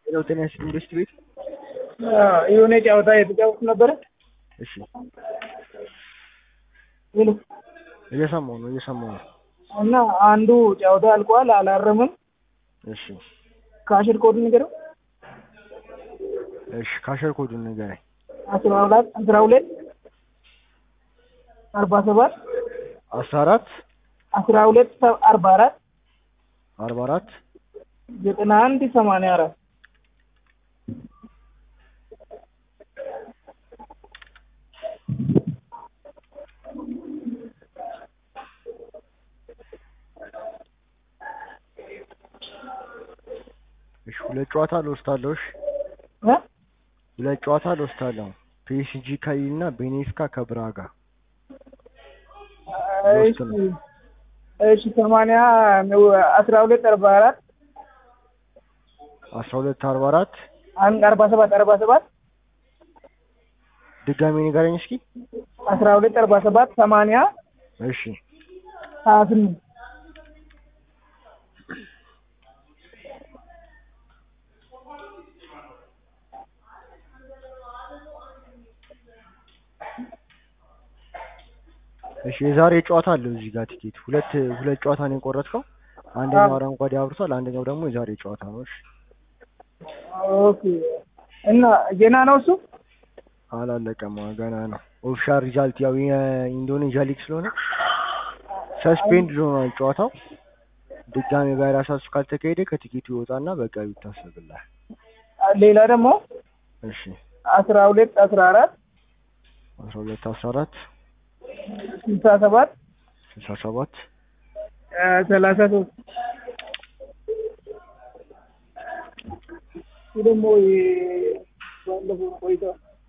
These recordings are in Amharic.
ሄሎ ጤና ይስጥልኝ ኢንዱስትሪ ቤት የሆነ ጨዋታ የተጫወቱ ነበረ። እሺ ሄሎ እየሰማሁ ነው እየሰማሁ ነው እና አንዱ ጨዋታ አልቋል፣ አላረምም። እሺ ካሽር ኮድ ንገረው። እሺ ካሸር ኮዱን ንገረኝ አስራ ሁለት አስራ ሁለት አርባ ሰባት አስራ አራት አስራ ሁለት አርባ አራት አርባ አራት ዘጠና አንድ ሰማንያ አራት እሺ ሁለት ጨዋታ ልወስዳለሁ እሺ እ ሁለት ጨዋታ ልወስዳለሁ ፒኤስጂ ከሊል እና ቤኔፊካ ከብራጋ እሺ እሺ ሰማንያ አስራ ሁለት አርባ አራት አስራ ሁለት አርባ አራት አንድ አርባ ሰባት አርባ ሰባት ድጋሜ ንገረኝ እስኪ አስራ ሁለት አርባ ሰባት ሰማንያ እሺ ሀያ ስምንት እሺ የዛሬ ጨዋታ አለው እዚህ ጋር ቲኬት ሁለት ሁለት ጨዋታ ነው የቆረጥከው አንደኛው አረንጓዴ አብርቷል አንደኛው ደግሞ የዛሬ ጨዋታ ነው እሺ ኦኬ እና ገና ነው እሱ አላለቀም ገና ነው ኦፊሻል ሪዛልት ያው የኢንዶኔዥያ ሊግ ስለሆነ ሰስፔንድ ሆኗል ጨዋታው ድጋሜ ቫይረስ እሱ ካልተካሄደ ከቲኬቱ ይወጣና በቀሪ ይታሰብልሃል ሌላ ደግሞ እሺ አስራ ሁለት አስራ አራት አስራ ሁለት አስራ አራት ስልሳ ሰባት ስልሳ ሰባት ሰላሳ ሶስት ይህ ደግሞ ባለፈው ቆይታ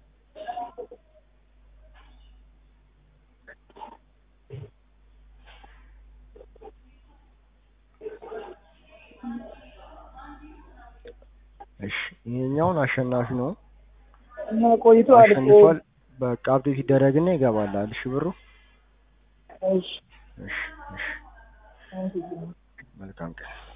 እሺ ይሄኛውን አሸናፊ ነው እና ቆይቶ አልቆ አሸንፏል በቃ አፕዴት ይደረግና ይገባል እሺ ብሩ እሺ እሺ እሺ አመሰግናለሁ። መልካም ቀን